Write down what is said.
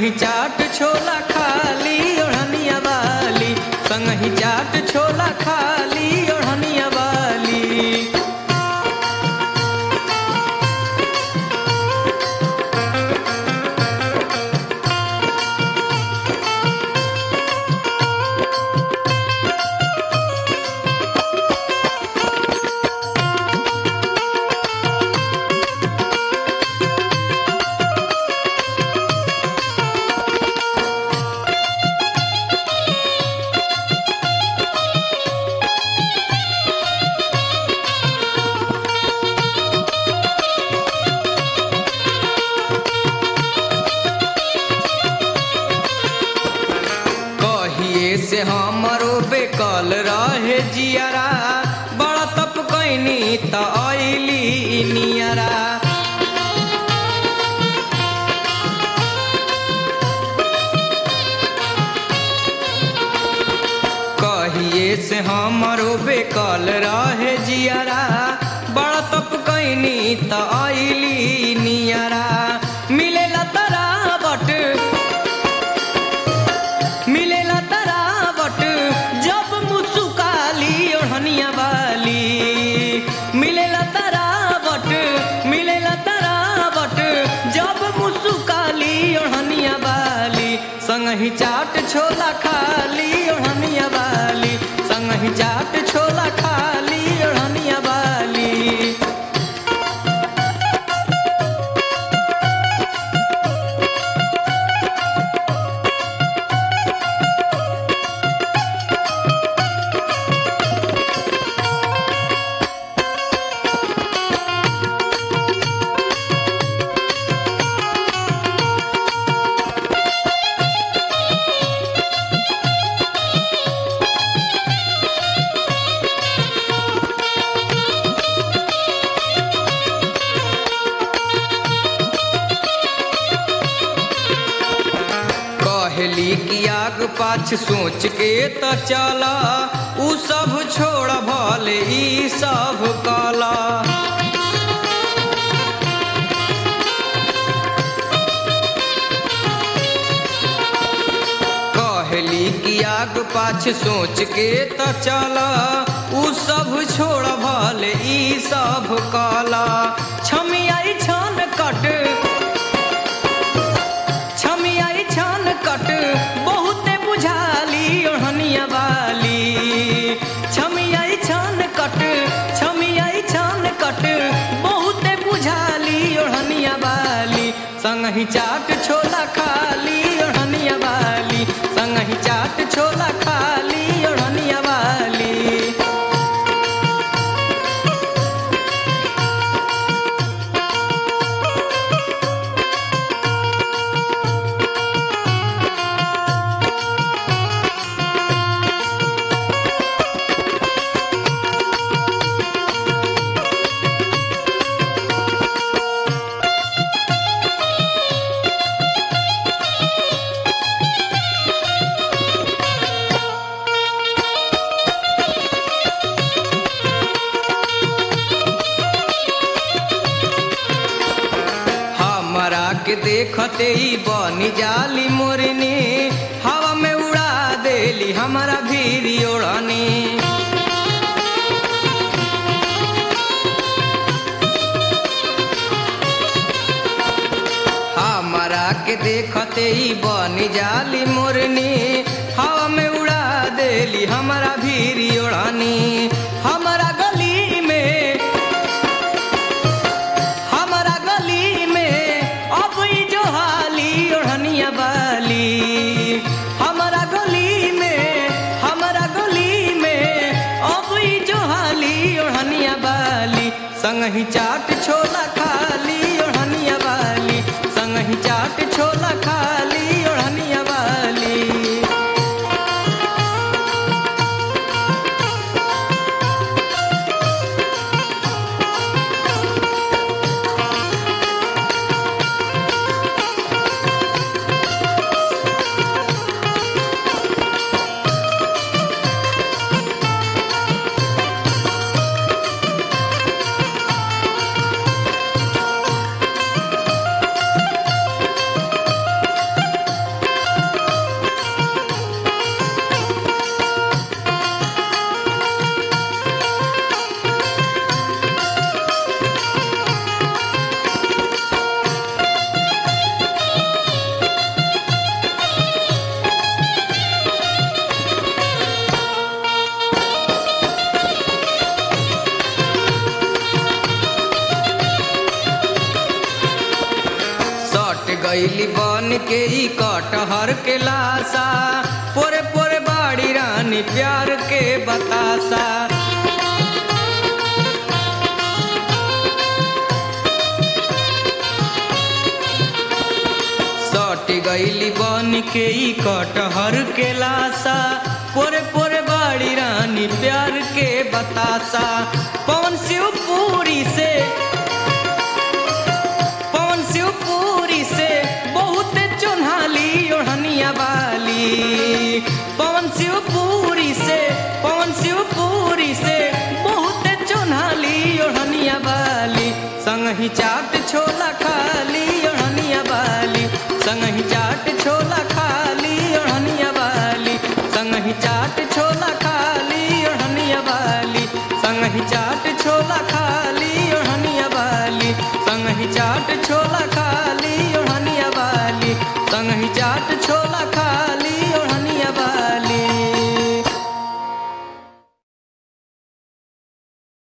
संगही चाट छोला खाली ओढ़निया वाली संगही चाट छोला खाली ओढ़निया वाली कहिए से हमरो बेकल रहे जियारा बड़ा तप कैनी त अइली नियरा कहिए से हमरो बेकल रहे जियारा बड़ा तप कैनी त अइली नियरा मिलेला तरा बट मिलेला तरावट जब मुसुकाली ओढ़निया वाली मिलेला तरावट मिलेला तरावट जब मुसुकाली ओढ़निया वाली संगही चाट छोला खाली ओढ़निया वाली संगही चाट छोला खाली ओढ़निया वाली कहली कि आग पाछ सोच के त चला उ सब छोड़ भले ई सब कला कहली कि आग पाछ सोच के त चला उ सब छोड़ भले ई सब कला छमियाई छन कट छमियाई छान कट बहुते बुझाली ओढ़निया वाली छमियाई छान कट छमियाई छान कट बहुते बुझाली ओढ़निया वाली संगही चाट छोला खाली ओढ़निया वाली संगही चाट छोला खाली ओढ़निया वाली हमरा के देखते ही बनी जाली मोरनी हवा में उड़ा देली हमारा भीरी ओढ़नी हमरा के देखते ही बनी जाली मोरनी हवा में उड़ा देली हमारा भीरी ओढ़नी हमारा गली में हमारा गली में अब ई जो हाली ओढ़निया वाली हमारा गली में हमारा गली में अब ई जो हाली ओढ़निया वाली संगही चाट छोला खाली ओढ़निया वाली संगही चाट छोला खाली ओढ़निया वाली गईली बन के ई कटहर के लाशा पोरे पोरे बाड़ी रानी प्यार के बतासा सट गईली बन के ई कटहर के लाशा पोरे पोरे बाड़ी रानी प्यार के बतासा